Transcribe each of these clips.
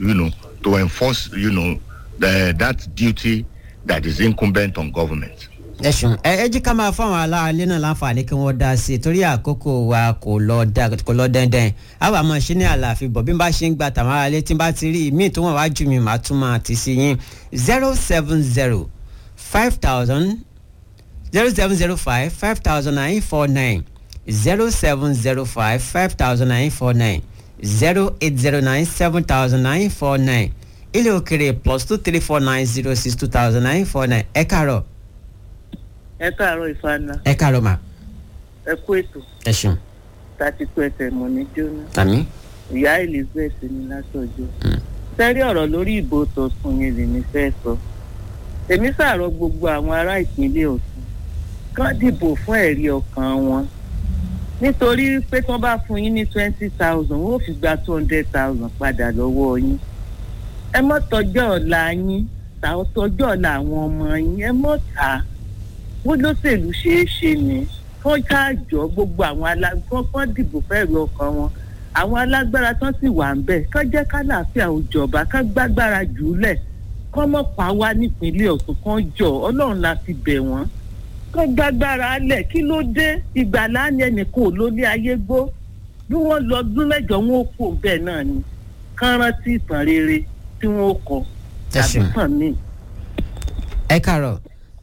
you know, to enforce, you know, the, that duty that is incumbent on government. ẹ ṣeun ẹ ẹ jí ká máa fún àwọn aláàlẹ́ náà láǹfààní kí wọ́n dá sí i torí àkókò wa kò lọ dá kò lọ dandan àwọn àmọ́ ṣe ní àlàáfíà bọ̀ bí n bá ṣe ń gba tàwọn aráalé tí n bá ti rí míì tó wọ́n wá jù mí màá tún máa ti sí yín zero seven zero five thousand zero seven zero five five thousand nine four nine zero seven zero five five thousand nine four nine zero eight zero nine seven thousand nine four nine ilé òkèrè plus two three four nine zero six two thousand nine four nine ẹ kàárọ̀ ẹ káàárọ̀ ìfana ẹ kàárọ̀ mà ẹ kú ètò ẹ ṣeun tàti kú ẹsẹ̀ mọ̀ ní jóná àmì ìyá elizabeth ní látọjọ́ sẹ́rí ọ̀rọ̀ lórí ìbò tọ̀sùn yẹn lèmi fẹ́ sọ èmi sàrọ̀ gbogbo àwọn ará ìpínlẹ̀ ọ̀sùn kán dìbò fún ẹ̀rí ọkàn wọn nítorí pé tí wọ́n bá fún yín ní twenty thousand wọ́n ò fi gba two hundred thousand padà lọ́wọ́ yín ẹ mọ́ tọjọ́ ọ̀la yín tàwọn tọjọ́ ọ̀la àwọn ọmọ yín ẹ mọ́ tà á wọ́n lọ́sẹ̀lú ṣeé ṣe ni wọ́n ṣáàjọ gbogbo àwọn alágbọ́n kan dìbò fẹ́ẹ̀rù ọkàn wọn àwọn alágbára tán sì wà ń bẹ̀ kán jẹ́ kálàáfíà òjọba kán gbágbára jù ú lẹ̀ kán mọ̀ pa wá nípínlẹ̀ ọ̀sùn kan jọ ọlọ́run la fi bẹ̀ wọ́n kán gbágbára lẹ̀ kí ló dé ìgbàlá ni ẹnìkan ò lólé ayé gbó bí wọ́n lọ ọdún mẹ́jọ wọn ó kó bẹ́ẹ̀ náà ni kán rántí ìtàn rere tí wọ́n ó kọ Ẹ tàbí ṣeun. tàn míì. ẹ kàárọ̀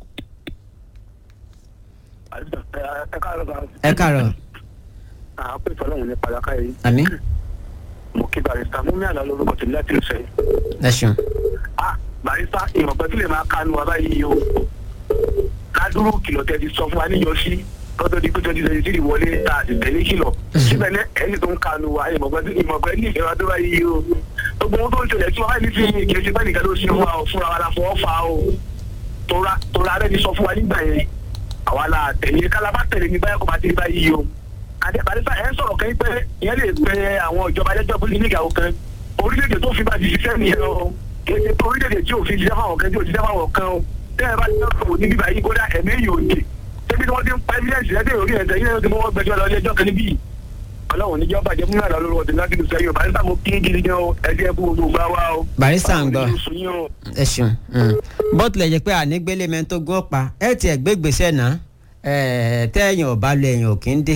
ẹ káàárọ̀ bá ẹ kàárọ̀ a pè fọlọ́run ní pàdákà yìí àmì mo kí barista mú mi àná lórúkọ tèmi láti lè sẹ́yìn. ẹ ṣeun a barista ìmọ̀pẹ́ tí lè máa kánú wa báyìí o kádúró kìlọ̀ tẹ́ ti sọ fún wa níyọsí lọ́dọ̀ di pé twenty twenty three wọlé ta àti tẹ̀lé kìlọ̀ síbẹ̀ ní ẹni tó ń kánú wa ìmọ̀pẹ́ tí ìmọ̀pẹ́ ní ìfẹ́ wa tó báyìí o gbogbo ohun tó ń ṣẹlẹ̀ tí wọ́n báyìí ní fi kì í ṣe bẹ́ẹ̀ nìkan ló ṣe wa o fúnra wa la fọwọ́ fa o tora tora rẹ ti sọ fún wa nígbà yẹn àwa la tẹ̀lé kálábà tẹ̀lé ní báyà kó bá ti rí báyìí o àdébàdébà ẹ̀ ń sọ̀rọ̀ kẹ́yìn pé ìyẹn lè pe àwọn ìjọba ẹlẹ́jọ́ fún nígbà kan orílẹ̀-èdè tó fi bá ti ṣiṣẹ́ nìyẹn o kì í ṣe pé orílẹ̀-èdè tí ò fi ṣiṣẹ́ fáwọn kan tí ò ṣiṣẹ́ fáwọn kan o tẹ́ ẹ bá ti sọ̀rọ̀ ní bíbá yìí kódà ẹ̀mí yìí ò dé débi tí wọ́n ti ń pa evidence lẹ́dẹ̀ orí ẹ̀sẹ̀ yìí ló ti mọ́ gbẹjọ́ lọ ilé ẹjọ́ kan níbí ọlọ́run níjọ́ bàjẹ́ fún yàrá lórí ọ̀dẹ̀ láti lùsẹ̀ yóò bá nígbà mo kí gidi gan o ẹ̀jẹ̀ ẹ̀kú gbogbo gbà wá o. barista ń gbọ́ Ọlọ́run ní oṣù yín o. ẹ ṣeun bó tilẹ̀ jẹ́ pé ànígbélé mẹ́tò gún ọ̀pá ẹ tiẹ̀ gbé gbèsè náà ẹ tẹ́yìn ọ̀bá lu ẹ̀yìn òkè ń dé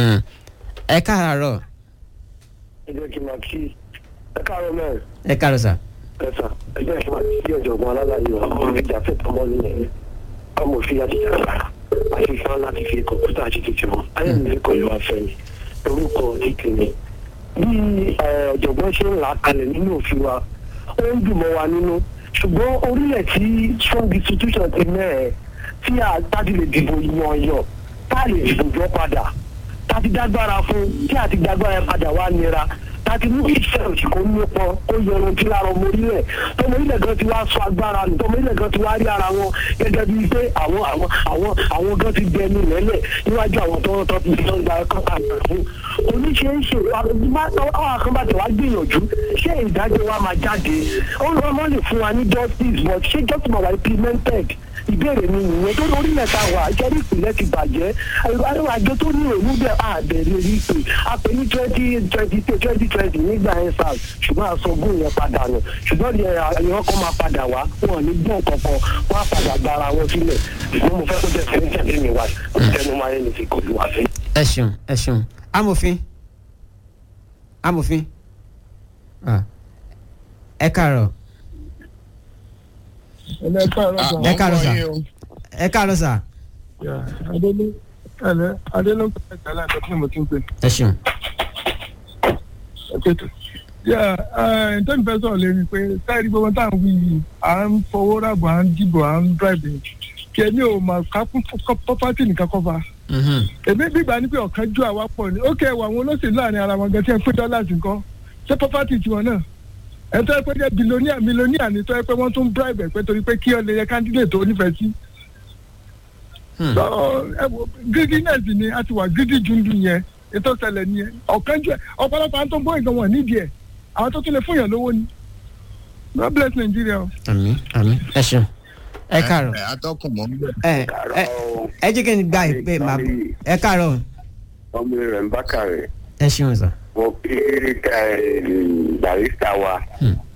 ẹ kàárọ̀ ẹ jẹ́ kí n máa kí ẹ káàárọ̀ mẹ́rin. ẹ kàárọ̀ sà ẹ̀sà ẹgbẹ́ ìṣúná sí ọ̀jọ̀gbọ́n alálàyé wa ọmọ ìjà fẹ́tọ̀ mọ́ nìyẹn amòfin àti ìjàmbá àti ìfẹ́ láti fi kọ̀ǹpútà àti tètè wọn ayélujára kọ̀ ìlú afẹ́mi orúkọ títì mi. bí eh, ọ̀jọ̀gbọ́n ṣe ń là á kalẹ̀ nínú òfin wa ó ń dùn mọ́ wa nínú ṣùgbọ́n orílẹ̀ tí strong institution ti mẹ́ẹ̀ tí a dájú lè dìbò yan yọ tá a lè dìbò jọ padà tá a ti dágbára fún tí a ti dágbára padà wá nira láti mú ìfẹ́ òsì kó nípọn kó yọrun tí lára ọmọ orílẹ̀ tọmọ orílẹ̀ gan ti wá sọ agbára nù tọmọ orílẹ̀ gan ti wá rí ara wọn gẹ́gẹ́ bíi pé àwọn àwọn àwọn àwọn gan ti dẹnu lẹ́lẹ̀ níwájú àwọn tó ń tọ́ ti sọ gba ẹ̀kọ́ àgbà fún oníṣeéṣe àwọn àkànbàtẹ̀ wá gbìyànjú ṣé ìdájọ́ wa máa jáde ó lọ́ mọ́ lè fún wa ní justice but ṣé justice máa wà implemented ìbéèrè mi nìyẹn tó lórí mẹ́ta wà ìjọba ìpìlẹ̀ ti bàjẹ́ àwọn àjọ tó ní òun bẹ́ẹ̀ àbẹ̀rẹ̀ rí pé a pè ní twenty twenty twenty twenty nígbà yẹn sars ṣùgbọ́n àsọgbó yẹn padà nù ṣùgbọ́n ìran kan máa padà wá wọn ò ní gbọ́n kankan wọn á padà gba ara wọn sílẹ̀ ṣùgbọ́n mo fẹ́ kó jẹ́ sẹ́yìn tẹ̀lé mi wá tẹnu máa yẹn ní ti kò lù wá sí. ẹ ṣeun ẹ ṣeun amòfin amòfin Ah. ẹ kàárọ̀ ẹlẹ káàárọ̀ sà. ẹ kàárọ̀ sà ẹ kàárọ̀ sà Yà, adélé ẹlẹ adélé ń pè é láti ọdún mo ti ń pè ẹ ṣeun é pètò. yà ẹ ǹtẹ́ mi fẹ́ sọ̀rọ̀ lérí pé táyì gbogbo tá à ń wí yìí à ń fowó ràbò à ń dìbò à ń dráìbì kí ẹni ò mà ká fún pọ́pátì nìkan kọ́ fa. Mhm. èmi gbígbà ní pé ọ̀kan ju àwa pọ̀ ni ó kẹ́ ẹ̀wọ̀ àwọn olóṣèlú láàrin ara wọn gan tí ẹ pé dọ́là sí nǹkan ṣé pọ́pátì tiwọn náà ẹ tọ́ ẹ pé jẹ́ bilóníà mílíọ̀nìà ni tọ́ ẹ pé wọ́n tún bribe ẹ̀ pé torí pé kí ọ lè yẹ candidate tó nífẹ̀ẹ́ sí. Hmm. so ẹ wo greediness ni a ti wà greedy jundu yẹn ètò ìṣẹ̀lẹ̀ ni yẹn ọ̀kan jù ẹ ọ̀pọ̀lọpọ̀ àwọn tó ń bọ́ ìgbọ̀n wọn nídìí ẹ̀ àwọn tó tún lè fún yàn lówó ni God bless Nigeria o. àmì àmì ẹ ṣeun ẹ kàárọ̀ ẹ atọ́kùn mọ́ ń bẹ̀. ẹ ẹ ẹ jẹ́ kí n gba ìpè màá ẹ kàárọ̀ ọmọ rẹ̀ ń bá kàrẹ̀ ẹ ṣeun sà wọ́n kí barista wa